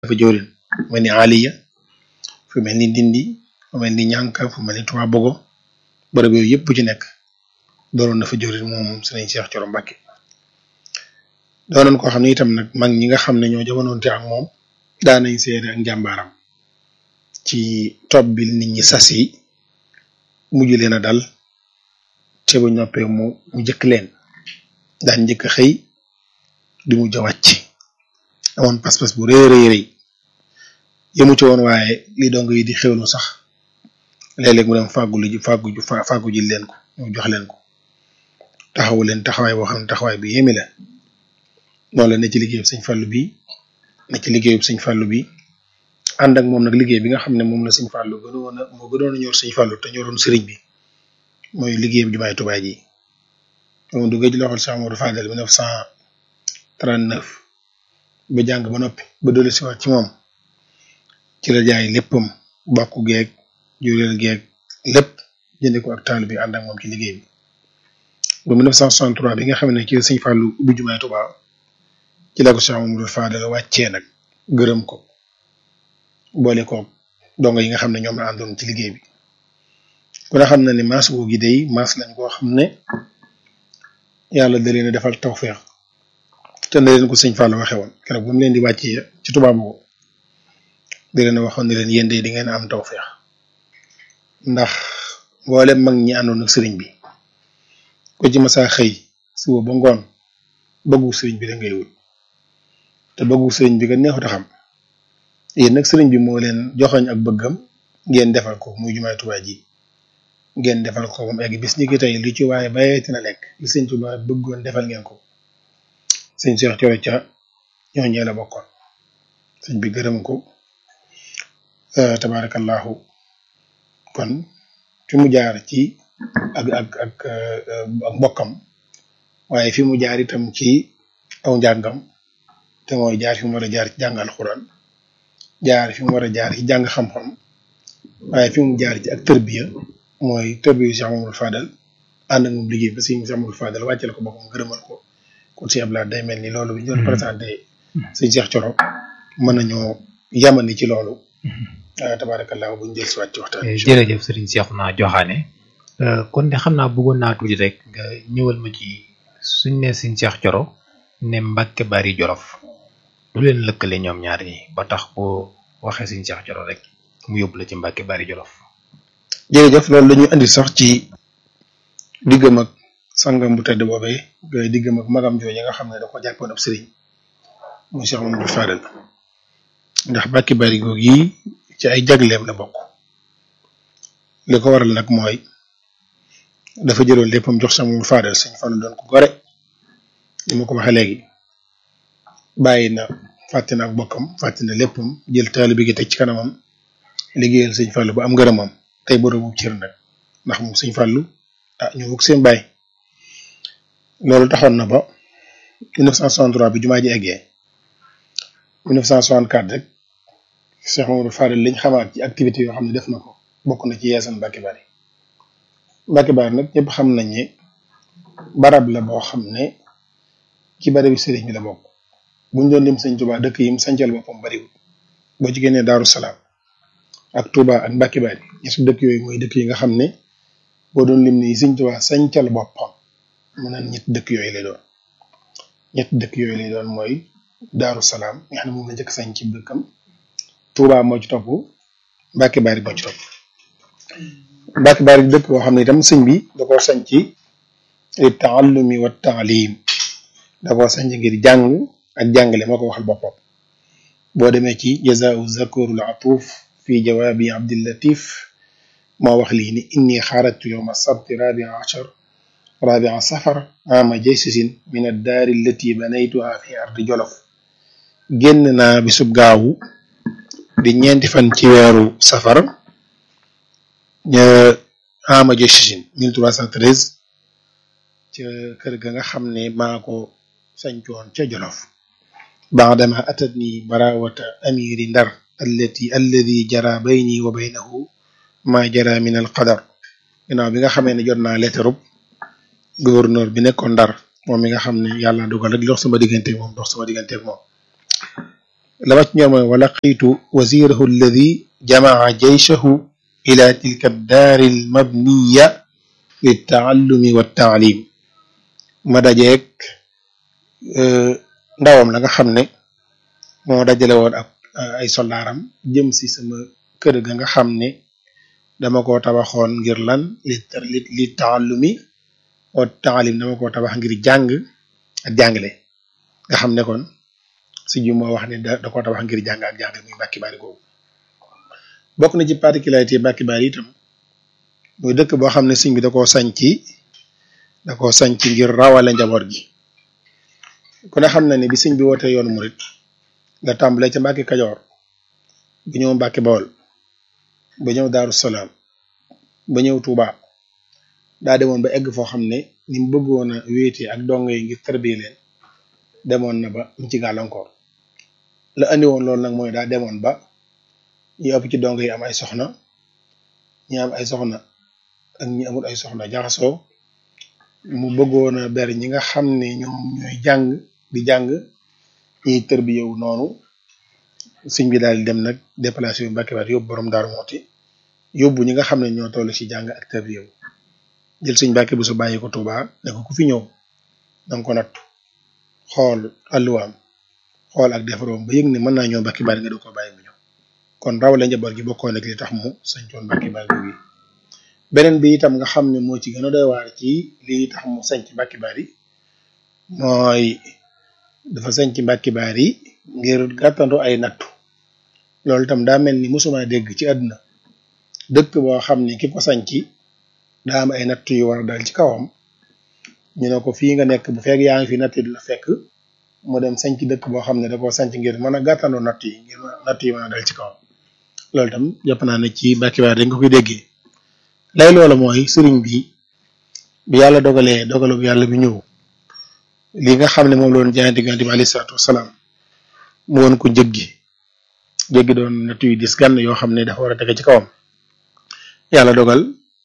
dafa jëwrin fu mel ni Aliya fu mel ni Ndindi fu mel ni Ñànka fu mel ni Touba Bogo bërëb yooyu yëpp bu ci nekk doonoon na fa jëwrin moom Sëriñ Cheikh Thioro Mbacké doonoon koo xam ne itam nag mag ñi nga xam ne ñoo jamonoonte ak moom daanañ seede ak njàmbaaram ci topp bi nit ñi sas yi mujj leen a dal te bu ñoppee mu mu jëkk leen daan njëkk a xëy di mujj a wàcc amoon pas-pas bu rëy rëy rëy yëmu ci woon waaye li dong yi di xewlu sax léeg-léeg mu dem fàggu li fàggu fàggu ji leen ko mu jox leen ko taxawu leen taxawaay boo xam ne taxawaay bi yéemi la noonu la ne ci liggéeyub sëñ Fallou bi ne ci liggéeyub sëñ Fallou bi ànd ak moom nag liggéey bi nga xam ne moom la sëñ Fallou gënoon a moo gënoon a ñor sëñ Fallou te ñoroon sëriñ bi mooy liggéey bi jumaay Tuubaa ji moom du gëj loxol Cheikh Amadou Fadel 1939 ba jàng ba noppi ba dolli si waat ci moom ci la jaay léppam bokku geeg jureel geeg lépp jënde ko ak taal bi ànd ak moom ci liggéey bi ba 1963 bi nga xam ne ci la sëñ Fallou ubbi jumaay Tuubaa ci la ko Cheikh Amadou Fadel wàccee nag gërëm ko boole ko dongo yi nga xam ne ñoom la àndoon ci liggéey bi ku ne xam na ne maas googu day maas lañ koo xam ne yàlla da leen a defal tawféex te na leen ko sëñ Fallou waxe woon keroog bu mu leen di wàccee ci tubaab boobu da leen a waxoon ne leen yéen day di ngeen am tawféex ndax mboolem mag ñi àndoon ak sëriñ bi ko ci masaa xëy suba ba ngoon bëggu sëriñ bi da ngay wut te bëggu sëriñ bi nga neexut a xam yéen nag sëriñ bi moo leen joxoñ ak bëggam ngeen defal ko muy jumaay Tuubaa ji ngeen defal ko ba mu egg bis ni ki tey li ci waaye bayeeti na lekk li sëñ Tuubaa bëggoon defal ngeen ko sëñ Cheikh Thioro ca ñooñee la bokkoon sëñ bi gërëm ko tabarakallahu kon fi mu jaar ci ak ak ak ak mbokkam waaye fi mu jaar itam ci aw njàngam te mooy jaar fi mu war a jaar ci jàng alxuraan jaar fi mu war a jaar ci jàng xam-xam waaye fi mu jaar ci ak tërbiya mooy tërbiya Cheikh Mamadou Fadal ànd ak moom liggéey ba si Cheikh Mamadou Fadal wàcceel ko boppam gërëmal ko kon si Abdoulaye day mel ni loolu bi ñu doon présenté sëñ Cheikh Thioro mën nañoo yamani ci loolu tabarakallah bu ñu jël si waat ci waxtaan jërëjëf sëriñ Cheikhouna Joxaane kon de xam naa bëggoon naa tuuti rek nga ñëwal ma ci suñ ne sëñ Cheikh Thioro ne Mbàkke Bari Jolof lu leen lëkkale ñoom ñaar ñi ba tax boo waxee sëñ Cheikh Thioro rek mu yóbbu la ci Mbàkke Bari Jolof jërëjëf loolu la ñuy andi sax ci diggam ak sangam bu tedd boobee ngay diggam ak magam jooju nga xam ne da ko jàppoon ab sëriñ muy Cheikh Mamadou Fadal ndax Mbàkke Bari googu yi ci ay jagleem la bokk li ko waral nag mooy dafa jëloon léppam jox Cheikh Mamadou Fadal sëñ Fallu doon ko gore ni ma ko waxee léegi bàyyi na fàtte na ak bokkam fàtte na léppam jël taalibe gi teg ci kanamam liggéeyal sëñ Fallu ba am ngërëmam tey borobu cër nag ndax moom sëñ Fallu ah ñu bokk seen baay loolu taxoon na ba 1963 bi jumaa ji eggee 1964 rek Cheikh Mamadou Fadal liñ xamaat ci activité yoo xam ne def na ko bokk na ci yeesal Mbàkke Bari Mbàkke Bari nag ñëpp xam nañ ne barab la boo xam ne ci barabi sëriñ bi la bokk buñ doon lim sëñ Tuubaa dëkk yi mu sancal boppam bariwul boo ci génnee Daaru Salaam ak Touba ak Mbàkke Bari ñetti dëkk yooyu mooy dëkk yi nga xam ne boo doon lim ni sëñ Tuubaa sancal boppam mu naan ñetti dëkk yooyu lay doon ñetti dëkk yooyu lay doon mooy Daaru Salaam nga xam ne moom la njëkk sañ ci dëkkam Touba moo ci topp Mbàkke Bari moo ci topp Mbàkke Bari dëkk boo xam ne itam sëñ bi da koo sañ ci taallumi wa taalim da koo sañ ngir jàng ak jàngale moo ko waxal boppam boo demee ci jazaau zakurul atuf fi jawaabi abdillatif moo wax lii ni inni xarajtu yowma sabti rabia achar rabia safar ama jaysusin min addaari allati banaytuha fi ardi jolof génn naa bisub gaawu di ñeenti fan ci weeru safar ama jaysusin 1313 ca kër ga nga xam ne maa ko sañcoon ca jolof baadama atatni barawata amiri ndar allati alladi jara bayni wa baynahu ma jara min al qadar ginnaaw bi nga xamee ne jot naa lettre gouverneur bi nekkoon ndar moom mi nga xam ne yàlla dogal rek li dox sama diggante moom dox sama diggante ak moom la ma ci ñor mooy wa laqiitu wazirahu alladi jamaa jayshahu ila tilka daari almabniya liltaallumi waltaalim ma dajeeg ndawam la nga xam ne moo dajale woon ak ay soldaaram jëm si sama kër ga nga xam ne dama ko tabaxoon ngir lan li li li taallumi wa taalim dama ko tabax ngir jàng ak jàngale nga xam ne kon si ju moo wax ne da da koo tabax ngir jàng ak jàngale muy Mbàkke Bari googu bokk na ci particularité Mbàkke Bari itam muy dëkk boo xam ne sëñ bi da koo sañci da koo sañci ngir rawale njaboot gi ku ne xam na ne bi sëñ bi wootee yoonu murit nga tàmbalee ca Mbàkke Kajoor ba ñëw Mbàkke Bawol ba ñëw Daaru Salaam ba ñëw Tuuba daa demoon ba egg foo xam ne ni mu bëggoon a wéetee ak dongo yi ngir tarbiyee leen demoon na ba mu ci gàllankoor la andi woon loolu nag mooy daa demoon ba ñu ëpp ci dongo yi am ay soxna ñi am ay soxna ak ñi amul ay soxna jaxasoo mu bëggoon a ber ñi nga xam ne ñoom ñooy jàng di jàng ñiy tërbiyewu noonu sëñ bi daal di dem nag déplacé yu Mbàkke Bari yóbbu borom Daaru Muxti yóbbu ñi nga xam ne ñoo toll ci jàng ak tërbiyewu jël sëñ Mbàkke bu su bàyyi ko Tuubaa ne ko ku fi ñëw danga ko natt xool alluwaam xool ak defaroom ba yëg ne mën naa ñëw Mbàkke Bari nga do ko bàyyi mu ñëw kon rawale njaboot gi bokkoon ak li tax mu sañcoon Mbàkke Bari gi beneen bi itam nga xam ne moo ci gën a doy waar ci lii tax mu sañc Mbàkke Bari mooy dafa sañc Mbàkke Bari ngir gàttandu ay nattu loolu itam daa mel ni mosuma dégg ci àdduna dëkk boo xam ne ki ko sañci daa am ay nattu yu war a dal ci kawam ñu ne ko fii nga nekk bu fekk yaa ngi fi natt yi la fekk mu dem sañc dëkk boo xam ne da koo sañc ngir mën a gàttandu natt yi ngir natt yi mën a dal ci kawam loolu itam jàpp naa ne ci Mbàkke Bari dañ ko koy déggee lay loola mooy sëriñ bi bi yàlla dogalee dogalu bu yàlla bi ñëw li nga xam ne moom la doon jaayante diggante bi alayhi salaatu wasalaam mu woon ko jéggi jéggi doon nattu yu dis gan yoo xam ne dafa war a tege ci kawam yàlla dogal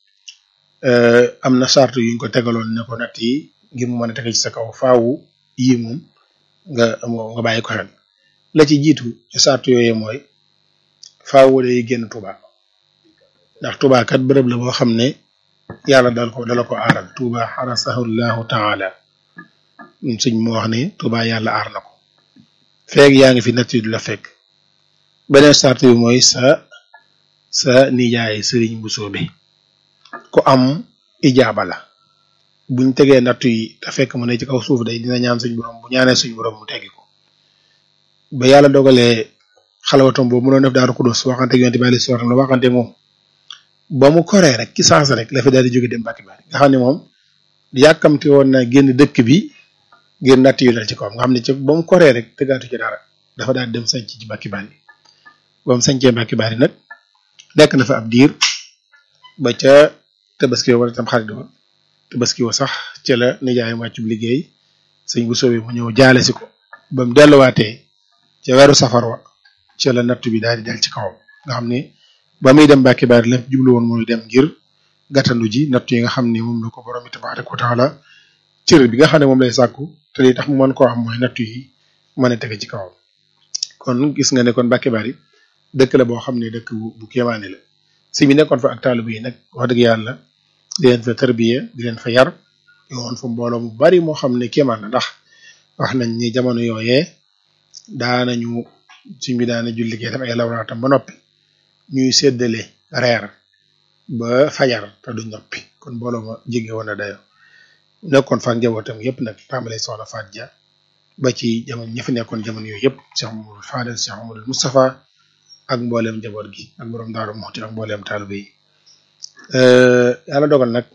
am na charte yuñ ko tegaloon ne ko natt yi ngir mu mën a tege ci sa kaw faawu yii moom nga nga bàyyi ko xel la ci jiitu ci charte yooyee mooy faawu day génn Tuuba ndax Tuuba kat bërëb la boo xam ne yàlla dal ko dala ko aaral Tuuba xarasahu llahu taala suñ mu wax ne Tuuba yàlla aar na ko feeg yaa ngi fi natt yi du la fekk beneen charte bi mooy sa sa nijaay sëriñ bu soobe ku am ijaaba la buñ tegee nattu yi te fekk mu ne ci kaw suuf day dina ñaan suñ borom bu ñaanee suñ borom mu teggi ko ba yàlla dogalee xalawatom boobu mu doon def daaru kudus waxante yonte bi alayhi salaam la waxante moom ba mu koree rek ci saasa rek la fi daal di jóge dem Mbàkke Bari nga xam ne moom yàkkamti woon na génn dëkk bi ngir natt yu dal ci kawam nga xam ne ci ba mu koree rek tëggaatu ci dara dafa daal dem sanc ci Mbàkke Bari ba mu sancee Mbàkke Bari nag nekk na fa ab diir ba ca tabaski wala tam xarit ba tabaski wa sax ca la nijaayam wàccub liggéey sëñ bu soobee mu ñëw jaale si ko ba mu delluwaatee ca weeru safar wa ca la nattu bi daal di dal ci kawam nga xam ne ba muy dem Mbàkke Bari lépp jublu woon mooy dem ngir gàttandu ji nattu yi nga xam ne moom la ko borom tabaaraka wa taala cër bi nga xam ne moom lay sàkku te li tax mu mën koo am mooy nattu yi mën a tege ci kawam kon gis nga ne kon Mbàkke Bari dëkk la boo xam ne dëkk bu bu kéemaane la si mi nekkoon fa ak taalibe yi nag wax dëgg yàlla di leen fa tarbiya di leen fa yar yoon fa mbooloo mu bari moo xam ne kéemaan la ndax wax nañ ni jamono yooyee daanañu si mi daana julli gee tam ay lawraatam ba noppi ñuy séddale reer ba fajar te du noppi kon mbooloo ma jege woon na dayo nekkoon fa ak njabootam yëpp nag tàmbalee soxna Faat Ja ba ci jamono ñi fi nekkoon jamono yooyu yëpp Cheikh Mamadou Fadel Cheikh Mamadou Moustapha ak mbooleem njaboot gi ak borom Daaru Muxti ak mbooleem taalibe yi yàlla dogal nag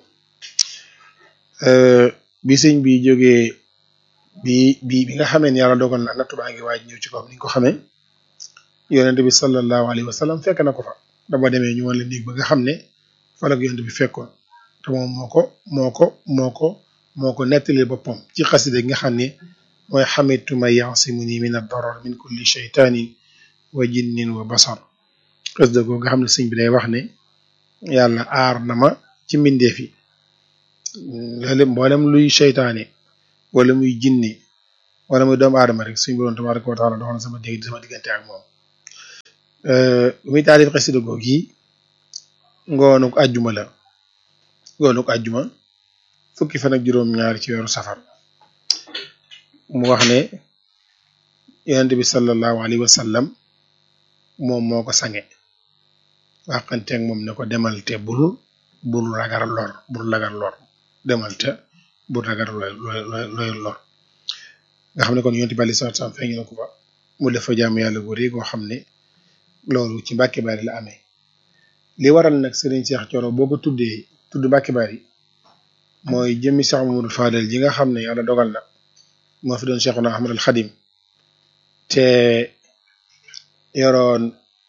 bi sëñ bi jógee bi bi bi nga xamee ne yàlla dogal na nattu baa ngi waaj ñëw ci kawam ni nga ko xamee yonent bi sallallahu alayhi wa sallam fekk na ko fa dama demee ñu wan la néeg ba nga xam ne fa la ko yonent bi fekkoon te moom moo ko moo ko moo ko moo ko nettali boppam ci xasida gi nga xam ne mooy xamitu ma yasimuni min ad-darar min kulli shaytanin wa jinnin wa basar xasida googu nga xam ne sëñ bi day wax ne yàlla aar na ma ci mbindeef yi loolu mboolem luy seytaane wala muy jinni wala muy doomu aadama rek suñu borom tabaraka wa taala doxal na sama digg sama diggante ak moom muy taalif xasida googu yi ngoonuk àjjuma la ngoonuk àjjuma fukki fan ak juróom-ñaar ci weeru safar mu wax ne yonent bi sallallahu alayhi wa sallam moom moo ko sange waxanteeg moom ne ko demal te bul bul ragal lor bul ragal lor demal te bul ragal looy lor nga xam ne kon yonent bi alayhi salaatu salaam feeñ na ko fa mu def fa jaamu yàlla gu rëy goo xam ne loolu ci Mbàkke Bari la amee li waral nag Serigne Cheikh Thioro boo ko tuddee tudd Mbàkke Bari mooy jëmmi Cheikh Mamadou Fadel ji nga xam ne yàlla dogal na moo fi doon Cheikhuna Ahmadul Xadim te yoroon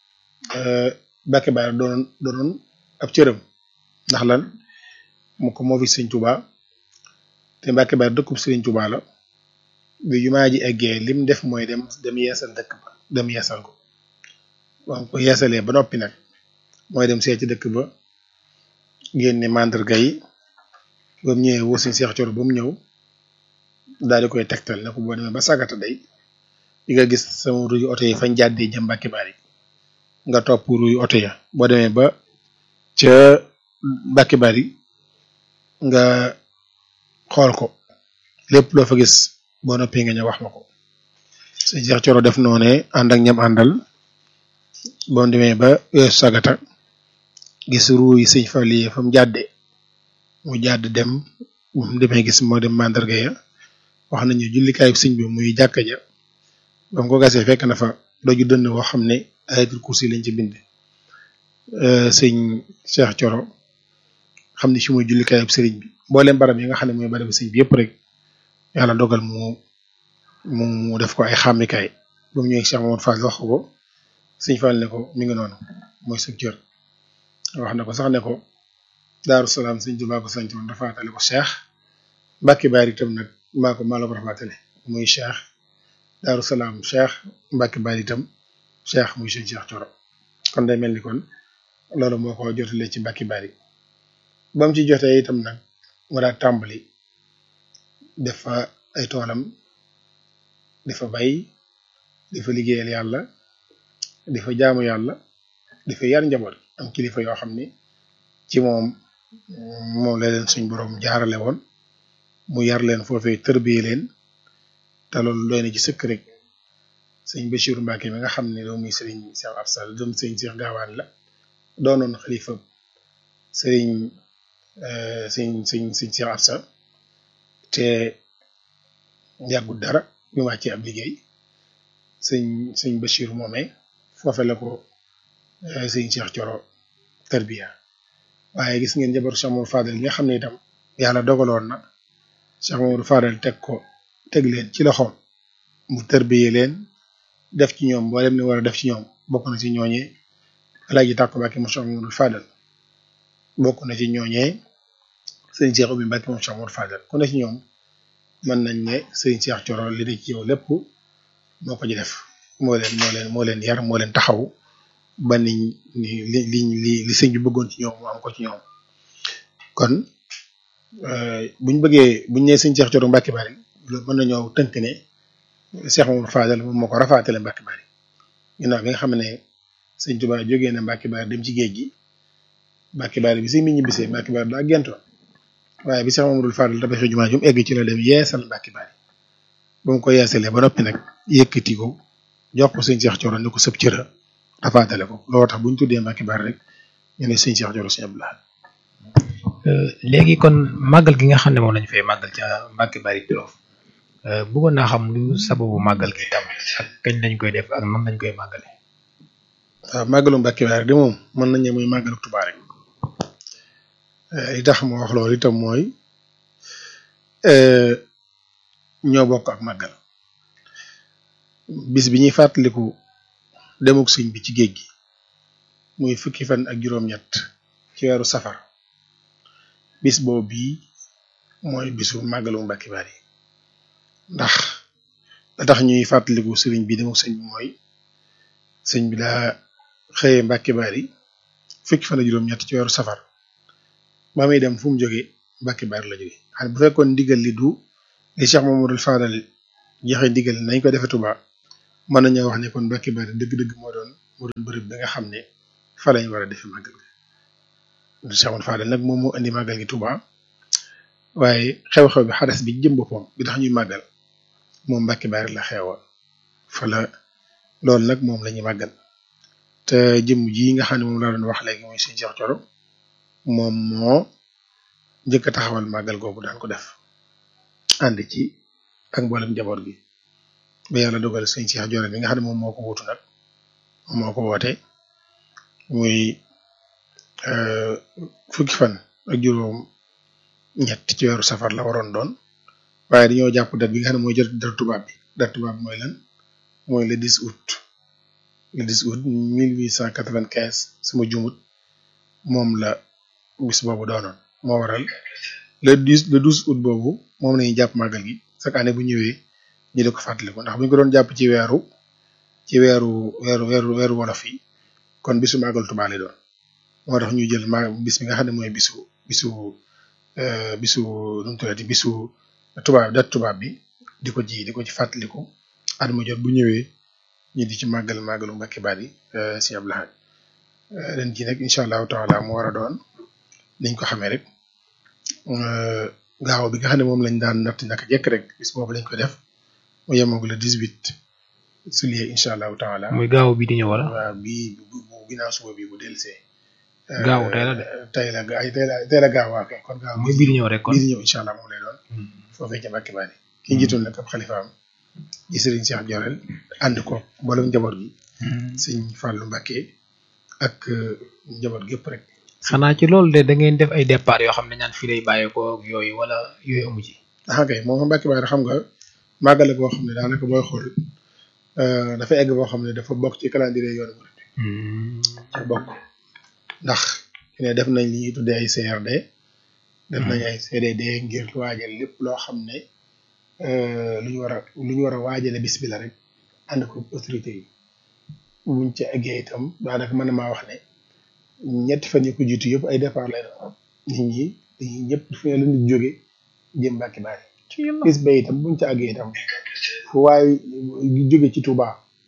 Mbàkke Bari doonoon doonoon ab cërëm ndax lan mu ko moo fi Sëriñ Tuuba te Mbàkke Bari dëkkub Sëriñ Tuuba la bi jumaa ji eggee lim def mooy dem dem yeesal dëkk ba dem yeesal ko wax ko yeesalee ba noppi nag mooy dem seeti dëkk ba génne mandarga yi ba mu ñëwee woo Sëriñ Cheikh Thioro ba mu ñëw daal di koy tegtal ne ko boo demee ba sagata day di nga gis sama ruyu oto yi fañ jàddee jëm Mbàkke Bari nga topp ruyu oto ya boo demee ba ca Mbàkke Bari nga xool ko lépp loo fa gis boo noppee nga ñëw wax ma ko Sëriñ Cheikh Thioro def noone ànd ak ñam àndal boo demee ba weesu sagata gis ruu yi sëñ Fallu yi fa mu jàddee mu jàdd dem mu demee gis moo dem mandarga ya wax nañu jullikaayu sëñ bi muy jàkka ja ba mu ko gasee fekk na fa doju dënn woo xam ne ayatul kursi lañ ci bind sëñ Cheikh Thioro xam ne fi muy jullikaayu sëriñ bi mboolem barab yi nga xam ne mooy barab sëñ bi yëpp rek yàlla dogal mu mu mu def ko ay xàmmikaay ba mu ñëwee Cheikh Mamadou Fall wax ko sëñ Fall ne ko mi ngi noonu mooy sa cër wax na ko sax ne ko Daaru Salaam sëñ Tuubaa ko sant woon rafaatale ko Cheikh Mbàkke Bari itam nag maa ko maa la ko rafaatale muy Cheikh Daaru Salaam Cheikh Mbàkke Bari itam Cheikh muy sëñ Cheikh Thioro kon day mel ni kon loolu moo ko jotalee ci Mbàkke Bari ba mu ci jotee itam nag mu daa tàmbali def fa ay toolam di fa bay di fa liggéeyal yàlla di fa jaamu yàlla di fa yar njaboot am kilifa yoo xam ni ci moom moom la leen suñ borom jaarale woon mu yar leen foofee tërbiye leen te loolu doy na ci sëkk rek sëñ Bachir Mbacke mi nga xam ne doomu sëriñ Cheikh Absal doomu sëriñ Cheikh Gaawaan la doonoon xalifa sëriñ sëñ sëñ sëñ Cheikh Absal te yàggul dara ñu wàccee ab liggéey sëñ sëñ Bachir moomee foofe la ko sëñ Cheikh Thioro tarbiya waaye gis ngeen jabaru Cheikh Mamadou Fadel nga xam ne itam yàlla dogaloon na Cheikh Mamadou Fadel teg ko teg leen ci loxoom mu tarbiye leen def ci ñoom mboolem ni war a def ci ñoom bokk na ci ñooñee Alaaji Tàkko Mbàkke moom Cheikh Mamadou Fadel bokk na ci ñooñee sëñ Cheikh Oumy Mbàkke moom Cheikh Mamadou Fadel ku ne ci ñoom mën nañ ne sëñ Cheikh Thioro li de ci yow lépp moo ko ci def moo leen moo leen moo leen yar moo leen taxaw ba niñ li li li li sëñ bi bëggoon ci ñoom mu am ko ci ñoom kon buñ bëggee buñ nee sëñ Cheikh Thioro Mbacke Bari loolu mën nañoo tënk ne Cheikh Mamadou Fadel moom moo ko rafaatale Mbacke Bari ginnaaw bi nga xam ne sëñ Touba jógee na Mbacke Bari dem ci géej gi Mbacke Bari bi sëñ bi ñibbisee Mbacke Bari daa gentoon waaye bi Cheikh Mamadou Fadel tabaxee jumaa jum egg ci la dem yeesal Mbacke Bari ba mu ko yeesalee ba noppi nag yëkkati ko jox ko sëñ Cheikh Thioro ne ko sëb cëra rafaatale ko loolu tax bu ñu tuddee Mbacke Bari rek ñu ne sëñ Cheikh Thioro sëñ Abdoulaye léegi kon màggal gi nga xam ne moom lañu fay màggal ca Mbacke Bari Jolof bëggoon naa xam lu sababu màggal gi tam ak kañ lañ koy def ak nan lañ koy màggale waaw màggalu Mbacke Bari de moom mën nañ ne muy màggalu Tuubaa rek li tax ma wax loolu itam mooy ñoo bokk ak màggal bis bi ñuy fàttaliku demuk sëñ bi ci géej gi muy fukki fan ak juróom-ñett ci weeru safar bis boobu bii mooy bisu màggalu Mbacke Bari ndax la tax ñuy fàttaliku sëriñ bi demuk sëñ bi mooy sëñ bi daa xëyee Mbacke Bari fukki fan ak juróom-ñett ci weeru safar ba muy dem fu mu jógee Mbacke Bari la jóge xam bu fekkoon ndigal li du li Cheikh Mamadou Fadal joxe ndigal nañ ko defee Touba mën nañoo wax ne kon Mbacke Bari dëgg-dëgg moo doon moo doon bërëb bi nga xam ne fa lañ war a defee màggal gi Cheikh Amadou Fadel nag moom moo indi màggal gi Touba waaye xew-xew bi xadas bi jëm boppam bi tax ñuy màggal moom Mbacke Bari la xewoon fa la loolu nag moom la ñuy màggal te jëm ji nga xam ne moom laa doon wax léegi muy sëñ Cheikh Thioro moom moo njëkk a taxawal màggal googu daan ko def ànd ci ak mboolem njaboot gi ba yàlla dogal sëñ Cheikh Thioro bi nga xam ne moom moo ko wutu nag moo ko woote muy fukki fan ak juróom ñett ci weeru safar la waroon doon waaye dañoo jàpp date bi nga xam ne mooy jot date tubaab bi date tubaab bi mooy lan mooy le 10 août le 10 août 1895 sama jumut moom la bis boobu doonoon moo waral le 10 le 12 août boobu moom lañuy jàpp màggal gi chaque année bu ñëwee ñu di ko fàttaliku ndax bu ñu ko doon jàpp ci weeru ci weeru weeru weeru weeru wolof yi kon bisu màggal Tuubaa lay doon moo tax ñu jël ma bis bi nga xam ne mooy bisu bisu bisu nu mu tuddati bisu tubaab dat tubaab bi di ko ji di ko ci fàttaliku at mu jot bu ñëwee ñu di ci màggal màggalu Mbacke Bari si Abdou Lahad ren jii nag incha allahu taala mu war a doon niñ ko xamee rek gaaw bi nga xam ne moom lañ daan natt naka jekk rek bis boobu lañ ko def mu yemoog le 18 juillet incha allahu taala. muy gaaw bi di ñëw wala. waaw bii bu bu ginnaaw suba bi bu dellusee. gaaw tey la de. tey la ay tey la tey la gaaw waa kay kon gaaw. muy bii di ñëw rek kon bii di ñëw incha allah moom lay doon. foofee ca Mbacke Bari. ki njiitoon nag ab xalifaam di Serigne Cheikh Diorel ànd ko mboolem njaboot gi. sëñ Fallou Mbacke ak njaboot gépp rek. xanaa ci loolu de da ngeen def ay départ yoo xam ne ñaan fii lay bàyyeekoo ak yooyu wala yooyu amu ci. ah kay moom Mbacke Bari xam nga màggale boo xam ne daanaka booy xool dafa egg boo xam ne dafa bokk ci calendrier yoonu murid dafa bokk ndax ne def nañ li ñuy tuddee ay CRD. def nañ ay CDD ngir waajal lépp loo xam ne lu ñu war a lu ñu war a waajale bis bi la rek ànd ko autorité yi buñ ca eggee itam daanaka mën na maa wax ne ñetti fan yi ko jiitu yëpp ay départ lay doon nit ñi dañuy ñëpp fu ne la nit jóge jëm Mbacke Bari bis ba itam buñ ca àggee itam fu waaye jóge ci Touba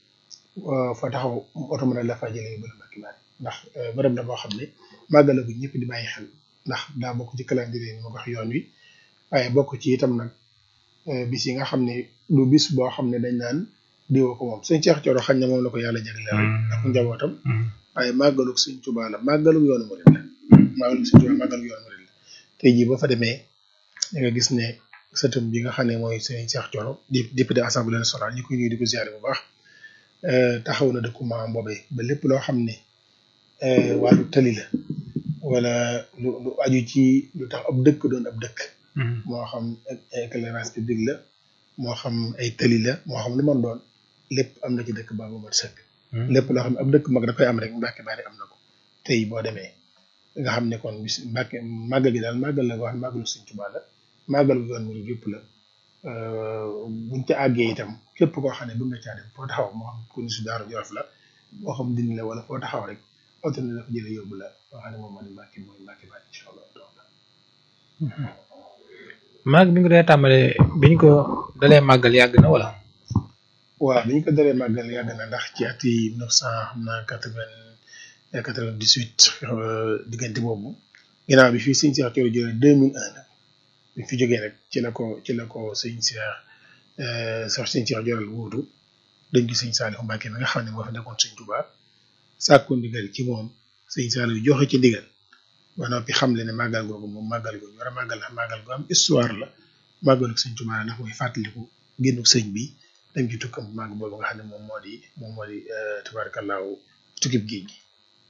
fa taxaw oto mën a la fa jëlee ba Mbacke Bari ndax bërëb la boo xam ne màggala bu ñëpp di bàyyi xel ndax daa bokk ci calendrier ni ma ko wax yoon wi waaye bokk ci itam nag bis yi nga xam ne du bis boo xam ne dañ naan diwoo ko moom sëñ Cheikh Thioro xañ na moom la ko yàlla jagleel rek ak njabootam waaye màggalug sëñ Tuubaa la màggalug yoonu murid la màggalug sëñ Tuubaa màggalug yoonu murid la tey jii boo fa demee da nga gis ne sëtëm bi nga xam ne mooy sëñ Cheikh Thioro di député assemblée nationale ñu koy nuyu di ko ziare bu baax taxaw na dëkku maam boobee ba lépp loo xam ne wàllu tëli la wala lu lu aju ci lu tax ab dëkk doon ab dëkk moo xam éclairage public la moo xam ay tëli la moo xam lu man doon lépp am na ci dëkk ba bu mat sëkk lépp loo xam ne ab dëkk mag da koy am rek Mbacke Bari am na ko tey boo demee nga xam ne kon bis Mbacke màggal gi daal màggal la nga xam ne màggalu Sëñ Tuubaa la màggal gu yoon mu yëpp la buñ ca àggee itam képp koo xam ne bëgg nga caa dem foo taxaw moo xam ku ni su daaru Jolof la moo xam dindi la wala foo taxaw rek oto na dafa jële yóbbu la boo xam ne moom moo di Mbacke mooy Mbacke Bari incha allah maag bi nga dee tàmbale biñ ko dalee màggal yàgg na wala waaw bi ñu ko dalee màggal yàgg na ndax ci at yi mille neuf cent xam naa quatre vingt quatre vingt dix huit diggante boobu ginnaaw bi fii sëñ Cheikh Thioro jëlee deux mille un nag bi fi jógee rek ci la ko ci la ko sëñ Cheikh sax sëñ Cheikh Thioro wuutu dañ ko sëñ Saliou Mbacke mi nga xam ne moo fi nekkoon sëñ Touba sàkku ndigal ci moom sëñ Saliou joxe ci ndigal ba noppi xam le ne màggal googu moom màggal googu war a màggal la màggal gu am histoire la màggalu sëñ Touba la ndax mooy fàttaliku génnu sëñ bi dem ci tukkam màgg boobu nga xam ne moom moo di moom moo di tabaarakallaahu tukkib géej gi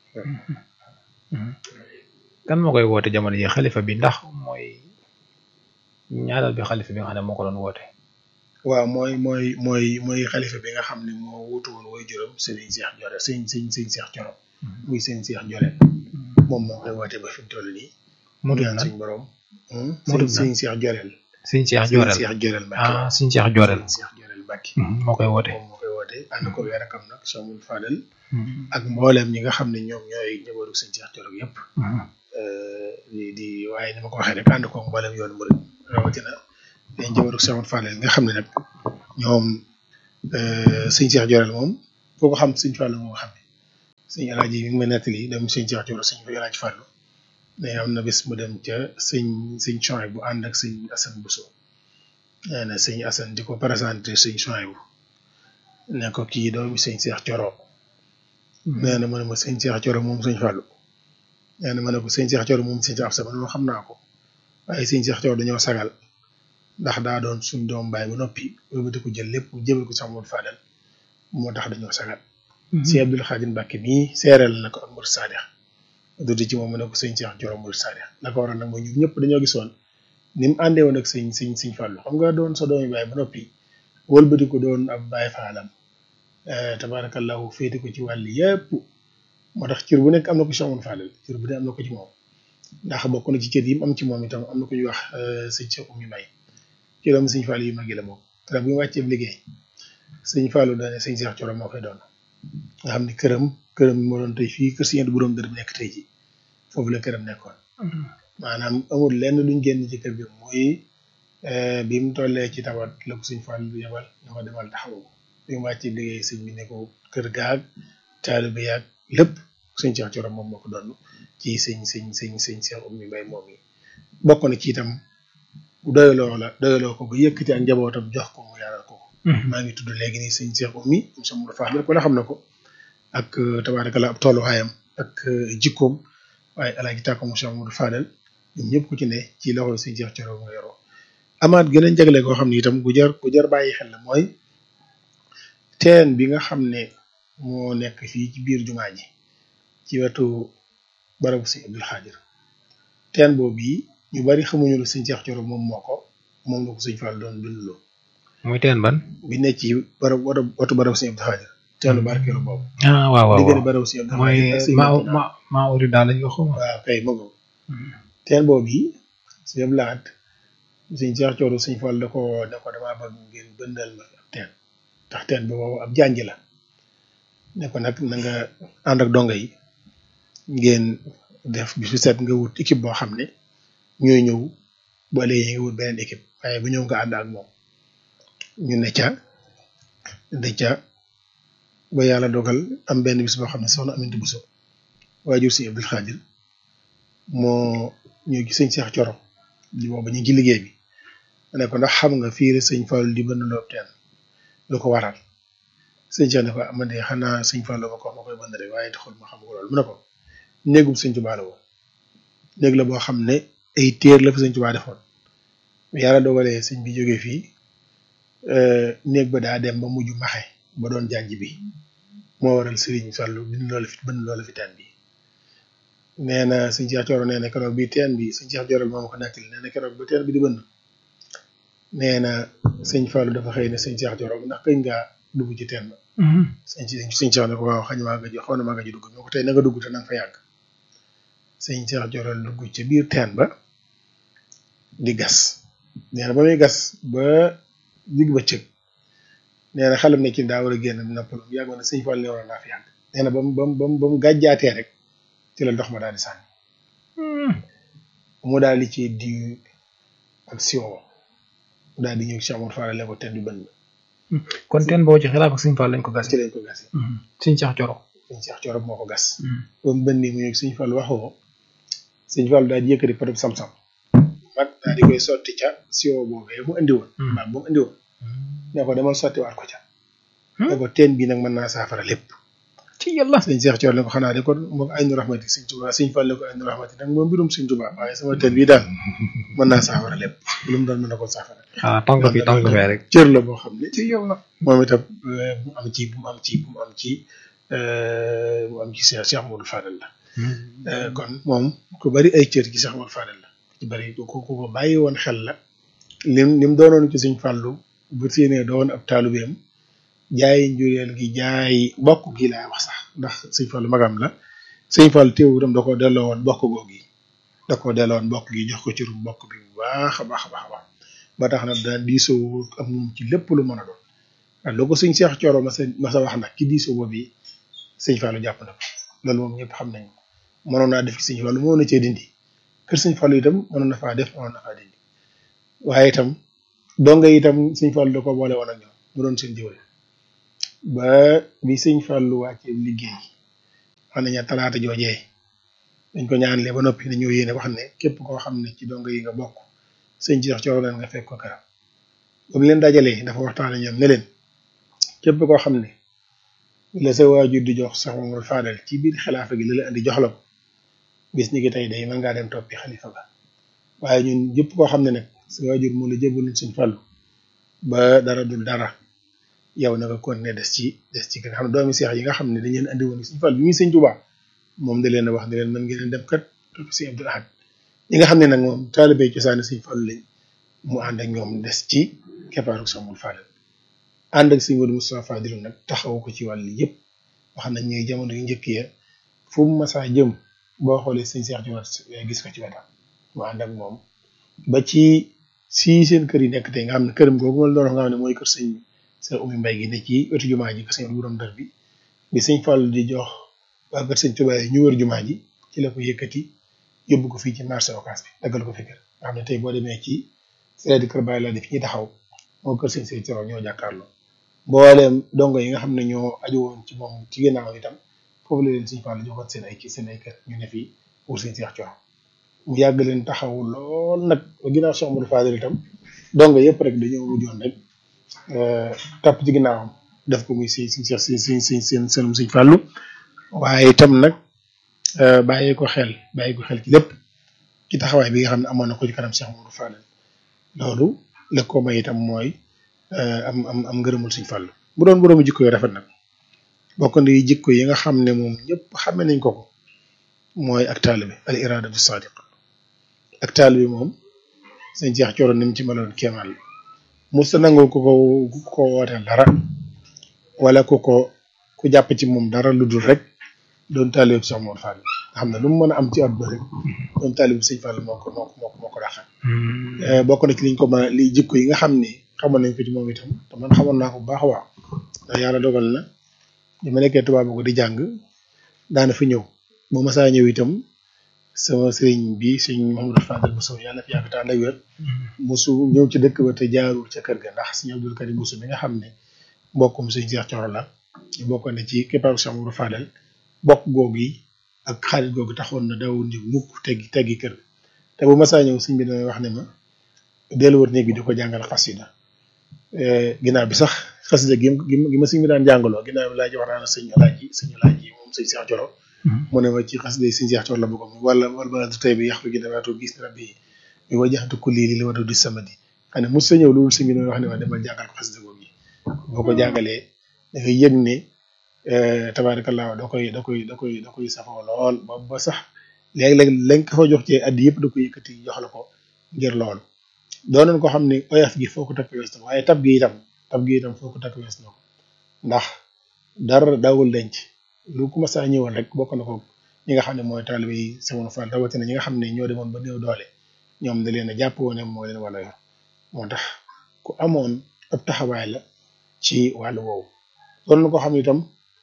kan moo koy woote jamono ji xalifa bi ndax mooy ñaareel bi xalifa bi nga xam ne moo ko doon woote waaw mooy mooy mooy mooy xalifa bi nga xam ne moo wutu woon way juróom sëriñ Cheikh Thioro sëñ sëñ sëñ Cheikh Thioro muy sëñ Cheikh Thioro moom moo koy woote ba fi mu toll nii mu tudd suñ borom mu tudd sëñ Cheikh Thioro sëñ Cheikh Jorel Cheikh Thioro Mbacke ah sëñ Cheikh Jorel Cheikh Thioro Mbacke moo koy woote moom moo koy woote ànd ko weer akam nag Chamul Fadel ak mbooleem ñi nga xam ne ñoom ñooy ñëwaru sëñ Cheikh Thioro yëpp di di waaye ni ma ko waxee rek ànd ko mbooleem yoonu murid rawatina day njëwaru Chamul Fadel nga xam ne nag ñoom sëñ Cheikh Jorel moom foo ko xam sëñ Fallou moo ko xam ne sëñ Alaaji mi ngi ma nettali dem sëñ Cheikh Jorel sëñ Alaaji Fallou ne am na bés mu dem ca sëñ sëñ Chouaïb bu ànd ak sëñ Assane Bousso nee na sëñ Assane di ko présenté sëñ Chouaïb bu ne ko kii doomi sëñ Cheikh Coro nee na ma ne ma sëñ Cheikh Coro moom sëñ Fallou nee na ma ne ko sëñ Cheikh Coro moom sëñ Afsa man xam naa ko waaye sëñ Cheikh Coro dañoo sagal ndax daa doon suñ doom baay ba noppi wëlbati ko jël lépp jëbal ko sax Modou Fadel moo tax dañoo sagal si Abdul Xaadir Mbàkke mii seereel na ko ak Modou Sadikh dudi ci moom mu ne ko sëñ Cheikh Coro Modou Sadikh la ko waral nag mooy ñun ñëpp dañoo gisoon ni mu àndee woon ak sëñ sëñ sëñ Fallou xam nga doon sa doomi baay ba noppi wëlbati ko doon ab baay faalam tabarakallahu féete ko ci wàll yëpp moo tax cër bu nekk am na ko ci Modou Fadel cër bu nekk am na ko ci moom ndax bokk na ci cër yi mu am ci moom itam am na ko ñuy wax sëñ Cheikh Oumy Mbaye ci doomu sëñ Fallou yu mag yi la moom te bu ñu wàccee liggéey sëñ Fallou daane sëñ Cheikh Coro moo koy doon nga xam ne këram këram moo doon tey fii kër sëñ bu borom dër bi nekk tey ji foofu la këram nekkoon maanaam amul lenn luñ génn ci kër gi muy bi mu tollee ci tawat la ko sëñ Fallou yebal na ko demal taxawu bi mu wàccee liggéey sëñ bi ne ko kër gaag taalibe yaag lépp sëñ Cheikh Coro moom moo ko doon ci sëñ sëñ sëñ sëñ Cheikh Oumy Mbaye moom yi bokk na ci itam doyaloo la doyaloo ko ba yëkkati ak njabootam jox ko mu yaaral ko maa ngi tudd léegi nii sëñ Cheikh Oumy monsieur Moudou Fadel ko la xam na ko ak tabaarakalla ab tolluwaayam ak jikkoom waaye alaaji tàkko monsieur Moudou Fadel ñoom ñëpp ku ci ne ci loxo sëñ Cheikh Coro nga yoroo amaat geneen jagle koo xam ne itam gu jar gu jar bàyyi xel la mooy teen bi nga xam ne moo nekk fii ci biir jumaa ji ci wetu barabu sëñ Abdul Xaadir teen boobu yi ñu bari xamuñu lu sëñ Cheikh Coro moom moo ko moom la ko sëñ Fall doon bindloo muy teen ban. bi nekk ci barab watu barabu sëñ Abdul Xaadir teenu barkeelu boobu ah waaw waaw diggante barabu sëñ Abdul mooy Xaadir ak sëñ ma Murtada. ma maa uri daal lañ ko xaw ma. waaw kay ma ko teen boobu yi sëñ Abdul Ahad sëñ Cheikh Coro sëñ Fall da ko da ko damaa bëgg ngeen bëndal ma ab teen ndax teen bi boobu ab janj la ne ko nag na nga ànd ak donga yi ngeen def bis bu set nga wut équipe boo xam ne ñooy ñëw bu ëllëgee nga wut beneen équipe waaye bu ñëw nga ànd ak moom ñu ne ca ne ca ba yàlla dogal am benn bis boo xam ne soxna Aminata Bousso waajur sëñ Abdul Xaadir moo ñëw ci sëñ Cheikh Coro di booba ñu ngi ci liggéey bi ma ne ko ndax xam nga fii la sëñ Fallu di bënn loob teen lu ko waral sëñ Cheikh ne ko man de xanaa sëñ Fallu ma ko wax ma koy bënn rek waaye taxul ma xam ko loolu mu ne ko néegum sëñ Tuubaa la woon néeg la boo xam ne ay téer la fa sëñ Tuubaa defoon yàlla dogalee sëñ bi jógee fii néeg ba daa dem ba mujj maxe ba doon jànj bi moo waral sëriñ Fallu bind loolu fi bënn loolu fi teen bi nee na sëñ Cheikh Coro nee na keroog bi teen bi sëñ Cheikh Coro moom ko nettali nee na keroog ba teen bi di bënn nee na sëñ Fallu dafa xëy ne sëñ Cheikh Coro ndax kañ ngaa dugg ci teen ba sëñ ci sëñ Cheikh ne ko waaw xañ maa nga ji xaw na maa nga ji dugg ñoo ko tey na nga dugg te na nga fa yàgg sëñ Cheikh Coro dugg ca biir teen ba di gas nee na ba muy gas ba digg ba cëg nee na xelam ne ci daa war a génn noppalu yàgg na sëñ Fall ne war naa fi yàgg nee na ba mu ba mu ba mu ba mu gàjjaatee rek ci la ndox ma daal di sànni mu daal di ci di ak siwo mu daal di ñëw ci Amadou Fall ko teen bi bënn kon teen boo ci xilaaf ak Sëñ Fall lañ ko gas. ci lañ ko gasee Sëñ Cheikh Coro. sëñ Cheikh Coro moo ko gas ba mu bënnee mu ñëw sëñ Fall waxoo sëñ Fall daal di yëkkati potub sam-sam mag daal di koy sotti ca siwo boobee mu andi woon waaw ba mu andi woon ne ko demal sotti waat ko ca ne ko teen bi nag mën naa saafara lépp ci yàlla. sëñ Cheikh Coro ne ko xanaa de kon moom ay nu rahmati sëñ Tuubaa sëñ Fall ne ko ay nu rahmati nag moom mbirum sëñ Tuubaa waaye sama teen bii daal mën naa saafara lépp lu mu doon mën na ko saafara ah tànk fi tànk fee rek. cër la boo xam ne ci yàlla. moom itam euh, bu am ci bu mu am ci bu mu am ci euh, bu am ci Cheikh Cheikh Modou Fadel la Euh, kon moom ku bari ay cër ci Cheikh Modou Fadel la ku ci bari ku ku ko bàyyi woon xel la lim lim doonoon ci Sëñ Fallu bu séenee doon ab taalubeem jaay njureel gi jaay bokk gi laa wax sax ndax Sëñ Fallu magam la Sëñ Fallu teewu itam da koo delloo woon bokk googu yi da koo delloo woon bokk gi jox ko cëru bokk bi bu baax a baax a baax a baax ba tax na daan diisoo ak moom ci lépp lu mën a doon waaw loo ko sëñ Cheikh Coro ma sa ma sa wax nag ki diisoo boobu yi sëñ Fallu jàpp na ko loolu moom ñëpp xam nañ ko mënoon naa def ci sëñ Fallu mënoon na cee dindi kër sëñ Fallu itam mënoon na faa def mënoon na faa dindi waaye itam donga itam sëñ Fallu da ko boole woon ak ñoom mu doon seen jëwriñ ba bi sëñ Fallou wàccee liggéey wax nañu talaata joojee dañ ko ñaanlee ba noppi dañoo yéene wax ne képp koo xam ne ci dongo yi nga bokk sëñ Cheikh Thioro leen nga fekk ko këram ba mu leen dajalee dafa waxtaane ñoom ne leen képp koo xam ne la sa waajur di jox sax moom faadal ci biir xilaafa gi la la andi jox la ko bis ni ki tey day mën ngaa dem toppi xalifa ba waaye ñun ñëpp koo xam ne nag sa waajur moo la jébbalu sëñ Fallu ba dara dul dara yow na nga kon ne des ci des ci nga xam ne doomi seex yi nga xam ne dañ leen andi woon sëñ Fallu bi muy sëñ Tuubaa moom da leen a wax ne leen mën ngeen dem kat topp si Abdul Ahad ñi nga xam ne nag moom taalibe cosaani sëñ Fallu lañ mu ànd ak ñoom des ci keppaaru Samul Fadal ànd ak sëñ Modou Moustapha Fadilu nag taxawu ko ci wàll yëpp wax nañ ñuy jamono yu njëkk ya fu mu masaa jëm boo xoolee sëñ Seex Joor gis ko ci wetam mu ànd ak moom ba ci si seen kër yi nekk tey nga xam ne këram googu ma la doon wax nga xam ne mooy kër sëñ sa umi mbay gi ne ci wetu jumaa ji ko sëñ wuram dër bi bi sëñ Fallu di jox waa kër sëñ Tuubaa yi ñu wër jumaa ji ci la ko yëkkati yóbbu ko fii ci marché Ocass bi daggal ko fi kër nga xam ne tey boo demee ci seedi kër Baay la di fi ñuy taxaw moo kër sëñ sëñ Thioro ñoo jàkkaarloo mbooleem dongo yi nga xam ne ñoo aju woon ci moom ci ginnaaw itam foofu la leen sëñ Fallu joxoon seen ay ci seen ay kër ñu ne fii pour sëñ Seex Thioro mu yàgg leen taxaw lool nag ba ginnaaw Cheikh Amadou Fadel itam dongo yëpp rek dañoo mujjoon rek topp ci ginnaawam def ko muy si si si si si si seen seenum sëñ Fallu waaye itam nag bàyyi ko xel bàyyi ko xel ci lépp ci taxawaay bi nga xam ne amoon na ko ci kanam Cheikh Amadou Fadel loolu la ko may itam mooy am am am ngërëmul sëñ Fallu bu doon boroomu jikko yu rafet nag bokk na jikko yi nga xam ne moom ñëpp xame nañ ko ko mooy ak taalibe al iradatu sadiq ak taalibe moom sëñ Cheikh Thioro ni mu ci meloon kéemaan la musta nangul ku ko ku ko wooteel dara wala ku ko ku jàpp ci moom dara lu dul rek doon taalibe Cheikh Mor Fall nga xam ne lu mu mën a am ci àdduna rek doon taalibe sëñ Fall moo ko moo ko moo ko moo ko dàqal bokk na ci liñ ko mën a li jikko yi nga xam ne xamoon nañ ko ci moom itam te man xamoon naa ko bu baax a waaw ndax yàlla dogal na bi ma nekkee tubaab ko di jàng daana fi ñëw bu ma saa ñëw itam sama sëriñ bi sëñ Mouhamadou Fadel Bousso yàlla fi yàgg tànn ak wér musu ñëw ci dëkk ba te jaarul ca kër ga ndax sëñ Abdul Karim Bousso mi nga xam ne mbokkum sëñ Cheikh Thioro la ñu bokkoon ne ci keppaaru Cheikh Mouhamadou Fadel bokk googu yi ak xaalis googu taxoon na dawul ñu mukk teggi teggi kër te bu ma saa ñëw sëñ bi damay wax ne ma dellu wër néeg bi di ko jàngal xasida ginnaaw bi sax xasida gi gi ma sëñ bi daan jàngaloo ginnaaw bi laa ji wax naa ne sëñ alaaji sëñ alaaji moom sëñ Cheikh Thioro mu ne ma ci xasida sëñ Cheikh Thioro la bëgg wala wala ba tey bi yàq gi damaatu gis ne rabbi mi wa jaxatu kulli li li wadu di samadi xam ne mos sa ñëw loolu sëñ bi damay wax ne ma demal jàngal ko xasida googu yi boo ko jàngalee da ngay yëg ne tabaarakallaa da koy da koy da koy da koy safoo lool ba ba sax léeg-léeg lañ ko fa jox ci addi yëpp da koy yëkkati jox la ko ngir loolu doonoon ko xam ne oyof gi foo ko takk wees na waaye tab gi itam tab gi itam foo ko takk wees na ko ndax dara daawul denc lu ku ma saa ñëwoon rek bokk na ko ñi nga xam ne mooy taalibe yi Sëñ Fall rawatina ñi nga xam ne ñoo demoon ba néew doole ñoom da leen a jàpp woon moo leen wala yor moo tax ku amoon ab taxawaay la ci wàllu woowu doon na ko xam ne itam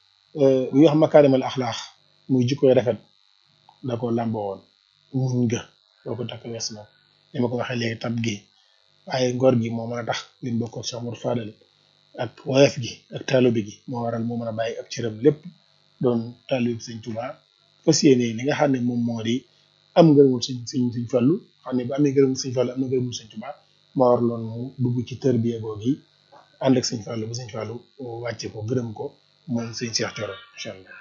bu ñuy wax makaarimal axlaax muy jikkoy rafet da ko làmboo woon muñ nga boo ko takk wees na ni ma ko waxee léegi tab gi waaye ngor gi moo mën a tax lim bokk ak Cheikh Amadou Fadel ak woyof gi ak taalibe gi moo waral moo mën a bàyyi ak cëram lépp doon taalibe sëñ Tuubaa fas yéene li nga xam ne moom moo di am ngërëmul sëñ sëñ sëñ Fallu xam ne bu amee ngërëmul sëñ Fallu am na ngërëmul sëñ Tuubaa moo waraloon mu dugg ci tërbiya googu yi ànd ak sëñ Fallu ba sëñ Fallu wàcce ko gërëm ko moom sëñ Cheikh Thioro incha allah.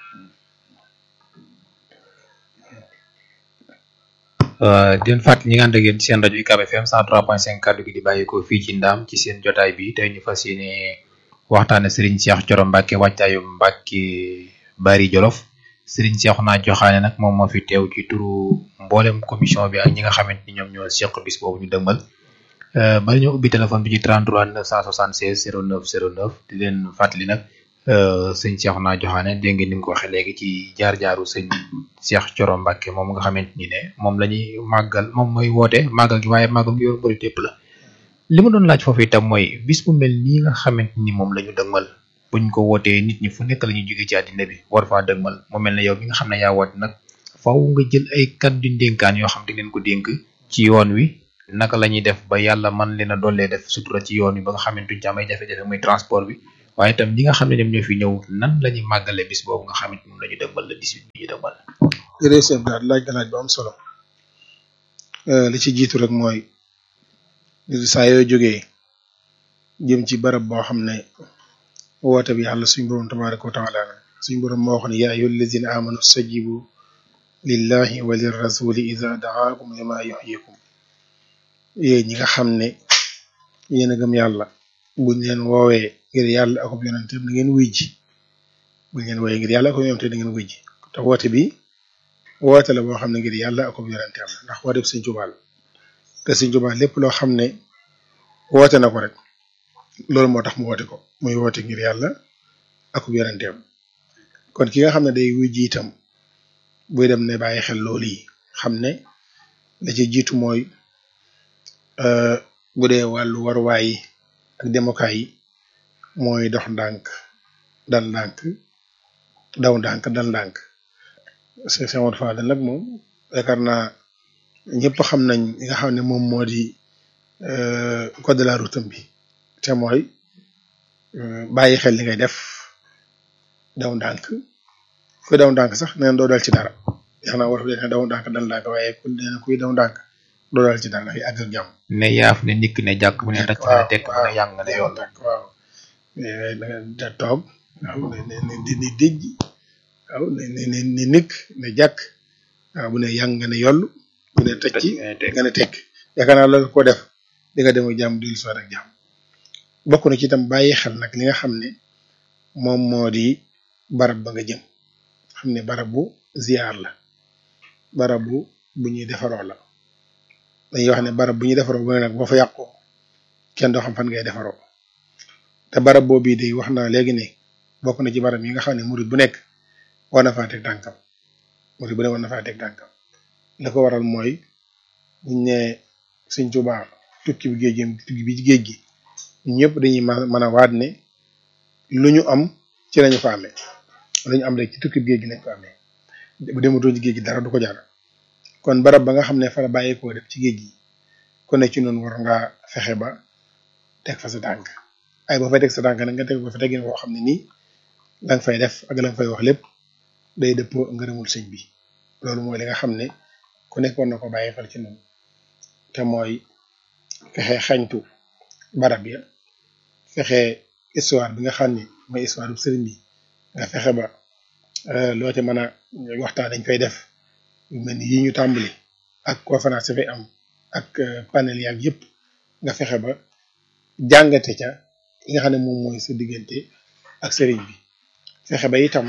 di leen fàttali ñi nga ànd ak yéen ci seen rajo UCAB FM 103.5 kàddu gi di bàyyeekoo fii ci ndaam ci seen jotaay bi tey ñu fas yéene waxtaane Serigne Cheikh Thioro Mbacke wàccaayu Mbacke Bari Jolof Serigne Cheikh naa joxaane nag moom moo fi teew ci turu mboolem commission bi ak ñi nga xamante ni ñoom ñoo seq bis boobu ñu dëgmal bari ñoo ubbi téléphone bi ci 33 976 09 09 di leen fàttali nag sëñ Cheikh naa joxaane dégg ngeen ni mu ko waxee léegi ci jaar-jaaru sëñ Cheikh Thioro Mbacke moom nga xamante ni ne moom la ñuy màggal moom mooy woote màggal gi waaye màggal gi yor bëri tépp la li ma doon laaj foofu itam mooy bis bu mel nii nga xamante ni moom la ñu dëgmal buñ ko wootee nit ñi fu nekk la ñuy jóge ci àddina bi war faa dëgmal mu mel ne yow mi nga xam ne yaa woote nag faaw nga jël ay kàddu ndénkaan yoo xam te ngeen ko dénk ci yoon wi naka la ñuy def ba yàlla man leen a dollee def sutura ci yoon wi ba nga xamante duñ ci am ay jafe-jafe muy transport bi waaye itam ñi nga xam ne ñoom ñoo fi ñëw nan la ñuy màggale bis boobu nga xamante moom la ñu dëgmal le 18 bi ñu dëgmal. jërëjëf sëñ Blaat laaj nga laaj bu am solo li ci jiitu rek mooy saa yoo jógee jëm ci barab boo xam ne woote bi yàlla suñ borom tabaraka wa taala suñ borom moo wax ne yaa ayyuhal lazina amanu stajibu lillahi wa lirrasuli iza daakum lima yuhyikum yéen ñi nga xam ne yéen a gëm yàlla buñ leen woowee ngir yàlla akub yonenteem na ngeen wuy ji buñ leen woowee ngir yàlla akub yonenteem na ngeen wuy ji te woote bi woote la boo xam ne ngir yàlla akub yonenteem la ndax woote bi Sëñ Tuubaa la te Sëñ Tuubaa lépp loo xam ne woote na ko rek loolu moo tax mu woote ko muy woote ngir yàlla akub yonenteem kon ki nga xam ne day wuy ji itam buy dem ne bàyyi xel loolu yi xam ne la ci jiitu mooy bu dee wàllu waruwaay yi ak demukaay yi mooy dox ndànk dal ndànk daw ndànk dal ndànk c'est Cheikh Amadou Fadel nag moom yaakaar naa ñëpp xam nañ li nga xam ne moom moo di code de la route bi te mooy bàyyi xel li ngay def daw ndànk kuy daw ndànk sax neen doo dal ci dara yaakaar naa war ne daw ndànk dal ndànk waaye ku nee kuy daw ndànk doo dal ci dara dafay àgg ak jàmm ne yaaf ne nikk ne jàkk bu ne tàcc ne tekk bu ne yàng ne yoon waaw da nga toog waaw ne ne ne ne dijj waaw ne ne ne ne nikk ne jàkk waaw bu ne yàng nga ne yoll bu ne tëcc nga ne tekk yaakaar naa loolu ko def di nga dem ak jàmm dellu si waat ak jàmm bokk na ci itam bàyyi xel nag li nga xam ne moom moo di barab ba nga jëm xam ne barab bu ziar la barab bu bu ñuy defaroo la dañuy wax ne barab bu ñuy defaroo bu ne nag boo fa yàqoo kenn doo xam fan ngay defaroo te barab boobu bii day wax naa léegi ne bokk na ci barab yi nga xam ne murid bu nekk war na faa teg tànkam murid bu ne war na faa teg tànkam la ko waral mooy buñ ne Sëñ Tuubaa tukki bi géej gi tukki bi ci géej gi ñun ñëpp dañuy mën a waat ne lu ñu am ci lañu fa amee lu ñu am rek ci tukki bi géej gi lañ ko amee bu dematoo ci géej gi dara du ko jar kon barab ba nga xam ne fa la bàyyeekoo def ci géej gi ku ne ci noonu war ngaa fexe ba teg fa sa tànk ay boo fay teg sa tànk nag nga teg ko fa tegin boo xam ne nii la nga fay def ak la nga fay wax lépp day dëppoo ngërëmul sëñ bi loolu mooy li nga xam ne ku nekk war na ko bàyyi xel ci noonu te mooy fexe xañtu barab ya fexe histoire bi nga xam ne mooy histoire bu sëriñ bi nga fexe ba loo ca mën a waxtaan dañ koy def yu mel ni yi ñu tàmbali ak conférence fay am ak panel yaag yëpp nga fexe ba jàngate ca yi nga xam ne moom mooy sa diggante ak sëriñ bi fexe ba itam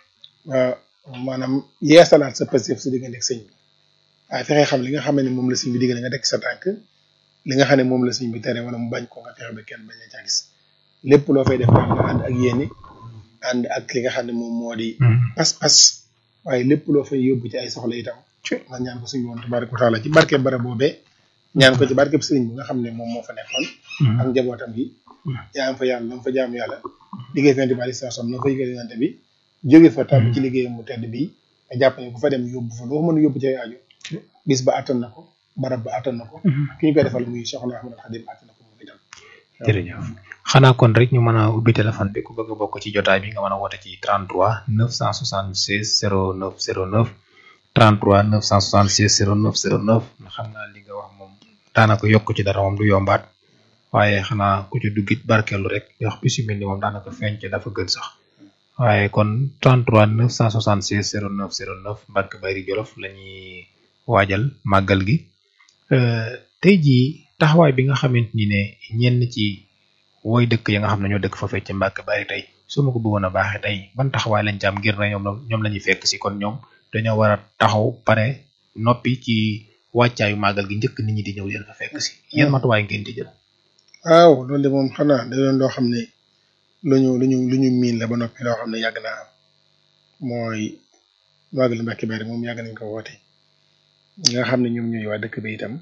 maanaam yeesalaat sa pasif sa diggante ak sëñ bi waaye fexe xam li nga xam ne moom la sëñ bi diggante nga teg sa tànk li nga xam ne moom la sëñ bi tere wala mu bañ ko nga fexe ba kenn bañ a ca gis lépp loo fay def nga ànd ak yéene ànd ak li nga xam ne moom moo di pas-pas waaye lépp loo fay yóbbu ci ay soxla itam nga ñaan ko suñu woon tabaraka wa taala ci barke bara boobee ñaan ko ci barke sëriñ bi nga xam ne moom moo fa nekkoon ak njabootam gi jaam fa yàlla lam fa jaam yàlla liggéey fente bi alei salaam na fa yëgal yonante bi jóge fa tàbbi ci liggéeyam mu tedd bi nga jàpp ne ku fa dem yóbbu fa loo mën a yóbbu ci ay aju bis ba attan na ko barab ba attan na ko ki ñu koy defal muy Cheikhna Ahmadou Khadim attan na ko moom itam jërëjëf xanaa kon rek ñu mën a ubbi téléphone bi ku bëgg a bokk ci jotaay bi nga mën a woote ci 33 976 09 09 33 976 09 09 xam naa li nga wax moom daanaka yokk ci dara moom du yombaat waaye xanaa ku ci duggit barkeelu rek wax bi si mel ni moom daanaka feeñ ci dafa gën sax waaye kon 33 976 09 09 Mbacke Bari Jolof la ñuy waajal màggal gi tey jii taxawaay bi nga xamante ni ne ñenn ci woy dëkk ya nga xam ne ñoo dëkk fa fecc ci Mbacke Bari tey su ma ko bëggoon a baaxee tey ban taxawaay lañ ci am ngir na ñoom ñoom la ñuy fekk si kon ñoom dañoo war a taxaw pare noppi ci wàccaayu màggal gi njëkk nit ñi di ñëw leen fa fekk si yan matuwaay ngeen di jël. waaw loolu de moom xanaa da doon loo xam ne lu ñu lu ñu lu ñu miin la ba noppi loo xam ne yàgg naa am mooy màggal Mbacke Bari moom yàgg nañ ko woote ñi nga xam ne ñoom ñooy waa dëkk bi itam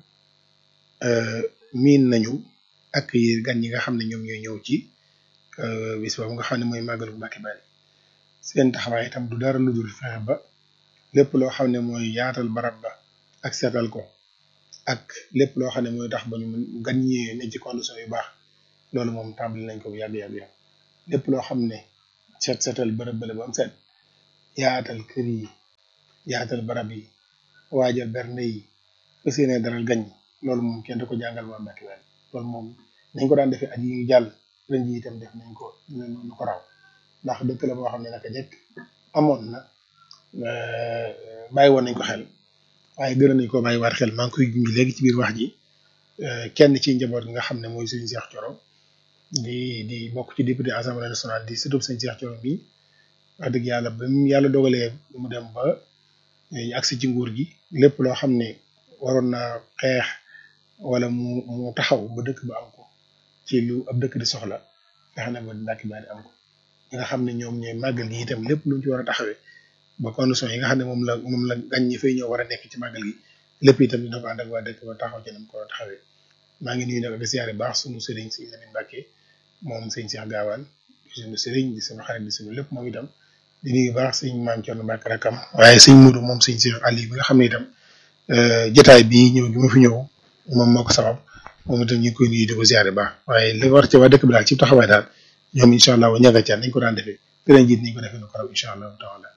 miin nañu ak yi gan ñi nga xam ne ñoom ñooy ñëw ci bis boobu nga xam ne mooy màggalu Mbacke Bari seen taxawaay itam du dara lu dul fexe ba lépp loo xam ne mooy yaatal barab ba ak seetal ko ak lépp loo xam ne mooy tax ba ñu mën gan ñi ne ci condition yu baax loolu moom tàmbali nañ ko bu yàgg yàgg yàgg lépp loo xam ne set setal bërëb bële ba am set yaatal kër yi yaatal barab yi waajal bernde yi fas yéene dalal gan ñi loolu moom kenn du ko jàngal waa Mbacke Bari loolu moom nañ ko daan defee at yi ñu jàll ren ji itam def nañ ko nu ko raw ndax dëkk la boo xam ne naka jekk amoon na bàyyi woon nañ ko xel waaye gën nañ ko bàyyi waat xel maa ngi koy junj léegi ci biir wax ji kenn ci njaboot gi nga xam ne mooy sëñ Cheikh Thioro di di bokk ci député assemblée nationale di surtout sëñ Cheikh Thioro bi wax dëgg yàlla ba mu yàlla dogalee mu dem ba ñu agsi ci nguur gi lépp loo xam ne waroon naa xeex wala mu mu taxaw ba dëkk ba am ko ci lu ab dëkk di soxla fexe na ba Mbacke Bari am ko ñi nga xam ne ñoom ñooy màggal gi itam lépp lu ñu ci war a taxawee ba condition yi nga xam ne moom la moom la gan ñi fay ñëw war a nekk ci màggal gi lépp itam dina ko ànd ak waa dëkk ba taxaw ci nam ko war a taxawee maa ngi nuyu nag ak siyaare baax sunu sëriñ si Lamine Mbacke moom sëñ Cheikh Gaawaan di sunu sëriñ di sunu xarit di sunu lépp moom itam di nuyu baax sëñ maam Thierno Mbacke rakam waaye sëñ Moudou moom sëñ Cheikh Ali bi nga xam ne itam jotaay bi ñëw gi ma fi ñëw moom moo ko sabab moom itam ñu ngi koy nuyu di ko siyaare baax waaye li war ci waa dëkk bi daal ci taxawaay daal ñoom incha allah wa ñaga ca nañ ko daan defee ren jiit niñ ko defee nu ko raw incha allah taala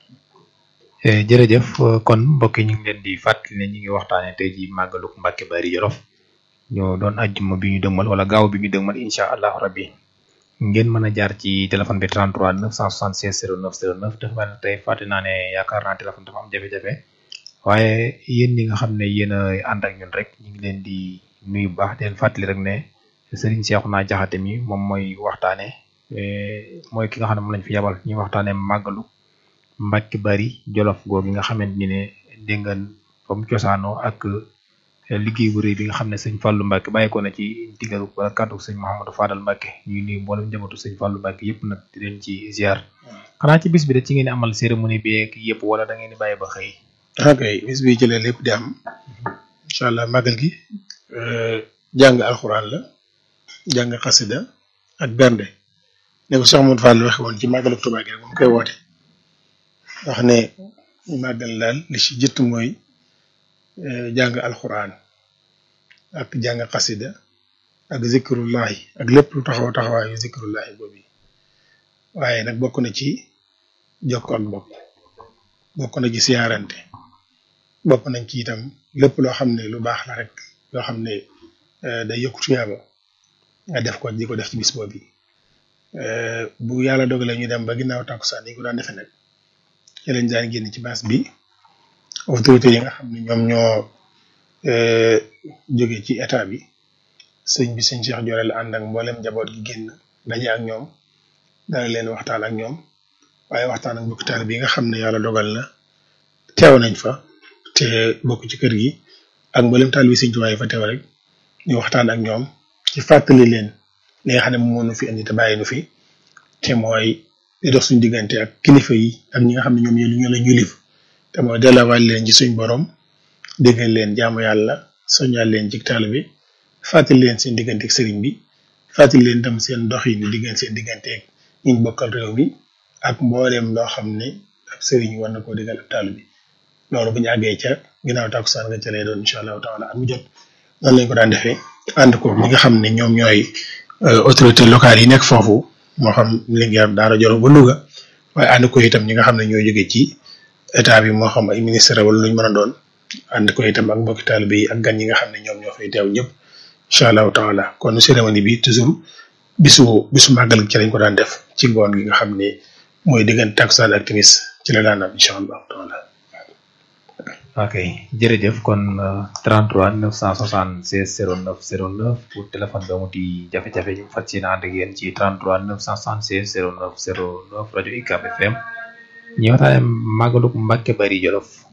jërëjëf kon mbokk yi ñu ngi leen di fàttali ne ñu ngi waxtaanee tey jii màggaluk Mbacke Bari Jolof ñoo doon ajjuma bi ñu dëgmal wala gaaw bi ñu dëgmal incha allah rabbi ngeen mën a jaar ci téléphone bi 33 976 09 09 dafa mel ne tey fàtte naa ne yaakaar naa téléphone dafa am jafe-jafe waaye yéen ñi nga xam ne yéen a ànd ak ñun rek ñu ngi leen di nuyu bu baax di leen fàttali rek ne Serigne Cheikhouna Diakhaté mi moom mooy waxtaanee mooy ki nga xam ne moom lañ fi yabal ñuy waxtaanee màggalu. Mbacke Bari Jolof googu nga xamante ni ne dégg nga fa mu cosaanoo ak liggéey bu rëy bi nga xam ne sëñ Fallou Mbacke bàyyi ko na ci digalu wala kàddu sëñ Mouhamadou Fadal Mbacke ñuy nuyu mboolem njabootu sëñ Fallou Mbacke yëpp nag di leen ci ziar xanaa ci bis bi de ci ngeen amal cérémonie bi ak yëpp wala da ngeen di bàyyi ba xëy. ok bis bi ci la lépp di am incha allah màggal gi jàng alxuraan la jàng xasida ak bernde ne ko Cheikh Mouhamadou Fadal waxe woon ci màggalu Tuubaa gi rek moom koy woote. wax ne màggal daal li ci jëtt mooy jàng alxuraan ak jàng xasida ak zikrullahi ak lépp lu taxaw taxawaayu zikrullahi boobu waaye nag bokk na ci jokko ak bokk bokk na ci siyaarante bokk nañ ci itam lépp loo xam ne lu baax la rek loo xam ne day yokku tuyaaba nga def ko di ko def ci bis boobu bu yàlla dogalee ñu dem ba ginnaaw takkusaan yi ko daan defee nag ci lañ daan génn ci base bi autorité yi nga xam ne ñoom ñoo jóge ci état bi sëñ bi sëñ Cheikh Jorel la ànd ak mboolem njaboot gi génn daje ak ñoom dana leen waxtaan ak ñoom waaye waxtaan ak mbokk taal bi nga xam ne yàlla dogal na teew nañ fa te bokk ci kër gi ak mboolem taal bi sëñ Tuubaa yi fa teew rek ñu waxtaan ak ñoom ci fàttali leen li nga xam ne moom moo nu fi indi te bàyyi nu fi te mooy di dox suñu diggante ak kilifa yi ak ñi nga xam ne ñoom ñoo ñoo la ñulif te mooy delluwaale leen ci suñ borom déggal leen jaamu yàlla soññal leen ci taal bi fàttali leen seen diggante ak sëriñ bi fàttali leen tam seen dox yi ni diggante seen diggante ak ñi bokkal réew mi ak mbooleem loo xam ne ab sëriñ war na koo digal ab taal bi loolu bu ñu àggee ca ginnaaw takkusaan nga ca lay doon incha allahu taala at mu jot noonu lañ ko daan defee ànd ko ñi nga xam ne ñoom ñooy autorité locale yi nekk foofu moo xam Linguère Daara Jolof ba Louga waaye ànd ko itam ñi nga xam ne ñoo jóge ci état bi moo xam ay ministre wala lu ñu mën a doon ànd ko itam ak mbokki taalibe yi ak gan ñi nga xam ne ñoom ñoo fay teew ñëpp incha allahu taala kon cérémonie bi toujours bisu bisu màggal ci lañ ko daan def ci ngoon gi nga xam ne mooy diggante takkusaan ak timis ci la daan am incha allahu taala ok jërëjëf kon 33 976 09 09 pour téléphone bi amuti jafe-jafe ñu fas yéene ànd ak yéen ci 33 976 09 09 rajo UCAB FM ñu waxtaane màggaluk Mbacke Bari Jolof